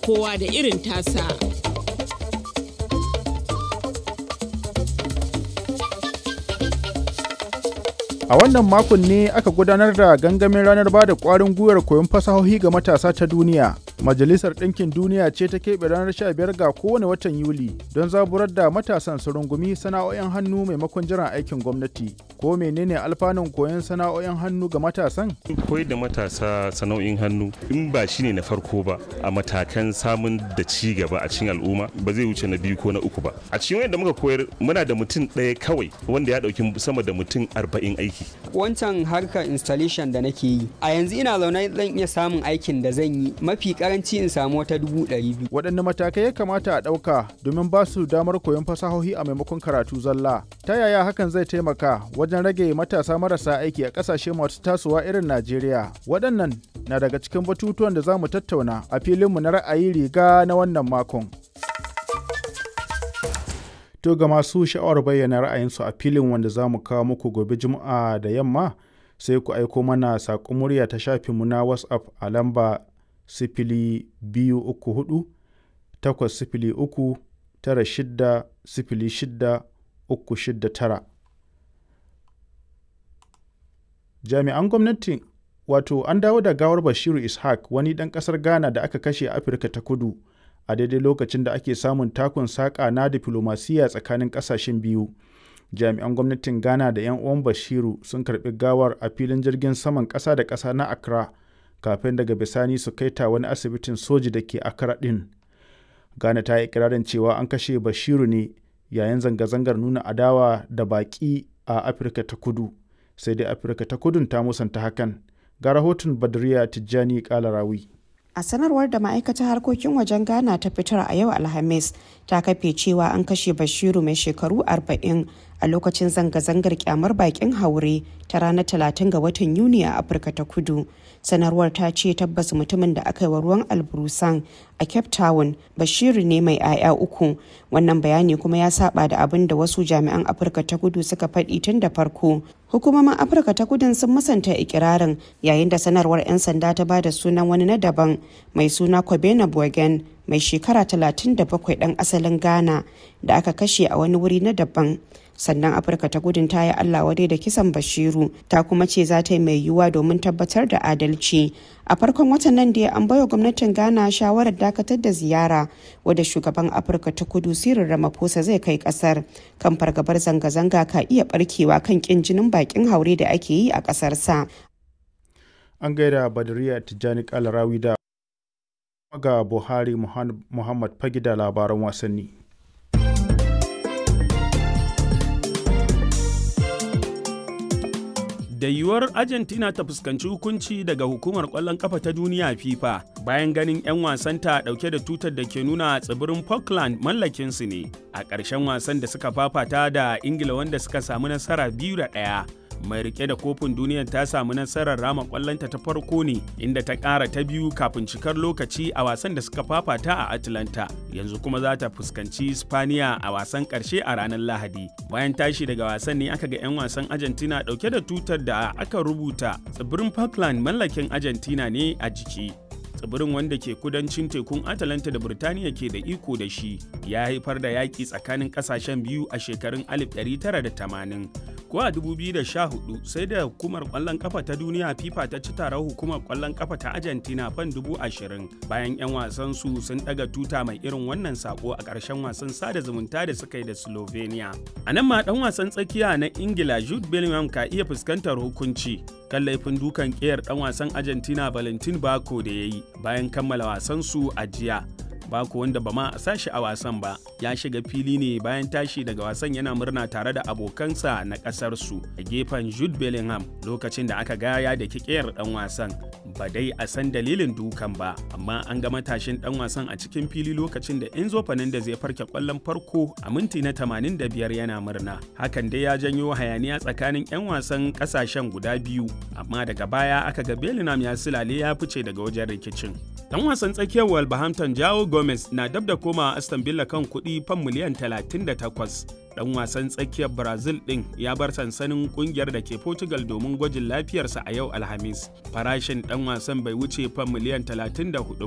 kowa da irin tasa. A wannan makon ne aka gudanar da gangamin ranar ba da ƙwarin gwiwar koyon fasahohi ga matasa ta duniya. Majalisar Ɗinkin Duniya ce ta keɓe ranar 15 ga kowane watan Yuli don zaburar da matasan su rungumi sana'o'in hannu maimakon jiran aikin gwamnati. Ko menene alfanun koyon sana'o'in hannu ga matasan? Koyar da matasa sana'o'in hannu in ba shi ne na farko ba a matakan samun da ci gaba a cikin al'umma ba zai wuce na biyu ko na uku ba. A cikin wanda muka koyar muna da mutum ɗaya kawai wanda ya ɗauki sama da mutum arba'in aiki. Wancan harkar installation da nake yi a yanzu ina zaune zan iya samun aikin da zan yi mafi karanci in samu wata dubu ɗari biyu. Waɗanne matakai ya kamata a ɗauka domin ba su damar koyon fasahohi a maimakon karatu zalla? Ta yaya hakan zai taimaka wajen rage matasa marasa aiki a ƙasashe masu tasowa irin Najeriya? Waɗannan na daga cikin batutuwan da za mu tattauna a filinmu na ra'ayi riga na wannan makon. To ga masu sha'awar bayyana ra'ayinsu a filin wanda za mu kawo muku gobe Juma'a da yamma sai ku aiko mana saƙon murya ta shafinmu na WhatsApp a lamba sifili biyu uku hudu takwas sifili uku tara shidda sifili shidda uku shidda tara. Jami'an gwamnati wato an dawo da gawar Bashiru Ishaq wani ɗan ƙasar Ghana da aka kashe a Afirka ta kudu. a daidai lokacin da ake samun takun saƙa na diflomasiyya tsakanin ƙasashen biyu jami'an gwamnatin ghana da 'yan uwan bashiru sun karɓi gawar a filin jirgin saman ƙasa da ƙasa na accra kafin daga bisani su kai ta wani asibitin soji da ke accra ɗin ghana ta yi ikirarin cewa an kashe bashiru ne yayin zanga-zangar nuna adawa da baƙi a afirka ta kudu sai dai afirka ta kudun ta musanta hakan ga rahoton badriya tijjani kalarawi a sanarwar da ma'aikatar harkokin wajen ghana ta fitar a yau alhamis ta kafe cewa an kashe bashiru mai shekaru 40 a lokacin zanga-zangar kyamar bakin haure ta ranar 30 ga watan yuni a afirka ta kudu sanarwar ta ce tabbas mutumin da aka yi wa ruwan alburusan a cape town bashiru ne mai 'ya'ya uku wannan bayani kuma ya saba da abin da wasu jami'an afirka ta kudu suka faɗi tun da farko hukumomin afirka ta kudin sun musanta ikirarin yayin da sanarwar 'yan sanda ta bada sunan wani na daban mai suna kobena bogen mai shekara 37 dan asalin ghana da aka kashe a wani wuri na daban sannan afirka ta gudun ta yi allah wadai da kisan bashiru ta kuma ce za ta yi mai yiwuwa domin tabbatar da adalci a farkon watan nan da an baiwa gwamnatin ghana shawarar dakatar da ziyara wadda shugaban afirka ta kudu sirin ramaphosa zai kai kasar kan fargabar zanga-zanga ka iya barkewa kan kin jinin bakin haure da ake yi a kasarsa an gaida badriya tijjani kalarawi da ga buhari muhammad fagi da labaran wasanni da yiwuwar argentina ta fuskanci hukunci daga hukumar kwallon kafa ta duniya fifa bayan ganin 'yan wasanta dauke da tutar da ke nuna tsibirin falkland mallakinsu ne a ƙarshen wasan da suka fafata da ingila wanda suka samu nasara biyu da ɗaya mai rike da kofin duniyar ta samu nasarar rama kwallonta ta farko ne inda ta ƙara ta biyu kafin cikar lokaci a wasan da suka fafata a atlanta yanzu kuma za ta fuskanci spaniya a wasan ƙarshe a ranar lahadi bayan tashi daga wasan ne aka ga 'yan wasan argentina ɗauke da tutar da aka rubuta tsibirin falkland mallakin argentina ne a jiki tsibirin wanda ke kudancin tekun atalanta da birtaniya ke da iko da shi ya haifar da yaƙi tsakanin ƙasashen biyu a shekarun 1980 ko a 2014 sai da hukumar ƙwallon kafa ta duniya fifa ta ci taron hukumar ƙwallon kafa ta argentina fan 20,000 bayan 'yan wasan su sun ɗaga tuta mai irin wannan sako a ƙarshen wasan sada zumunta da suka yi da slovenia a nan ma ɗan wasan tsakiya na ingila jude bellingham ka iya fuskantar hukunci kan laifin dukan ƙiyar ɗan wasan argentina valentin bako da ya yi bayan kammala wasan su a jiya Bako wanda ba ma a sashi a wasan ba ya shiga fili ne bayan tashi daga wasan yana murna tare da abokansa na kasar su a gefen Jude Bellingham lokacin da aka gaya da kikiyar dan wasan ba dai a san dalilin dukan ba amma an ga matashin dan wasan a cikin fili lokacin da Enzo Fernandez ya farke kwallon farko a minti na 85 yana murna hakan dai ya janyo hayaniya tsakanin 'yan wasan kasashen guda biyu amma daga baya aka ga Bellingham ya silale ya fice daga wajen rikicin dan wasan tsakiyar Wolverhampton Jao Gomez na dab da koma Aston Villa kan kuɗi fan miliyan 38. Dan wasan tsakiyar Brazil ɗin ya bar sansanin kungiyar da ke Portugal domin gwajin lafiyarsa a yau Alhamis. Farashin dan wasan bai wuce fan miliyan 34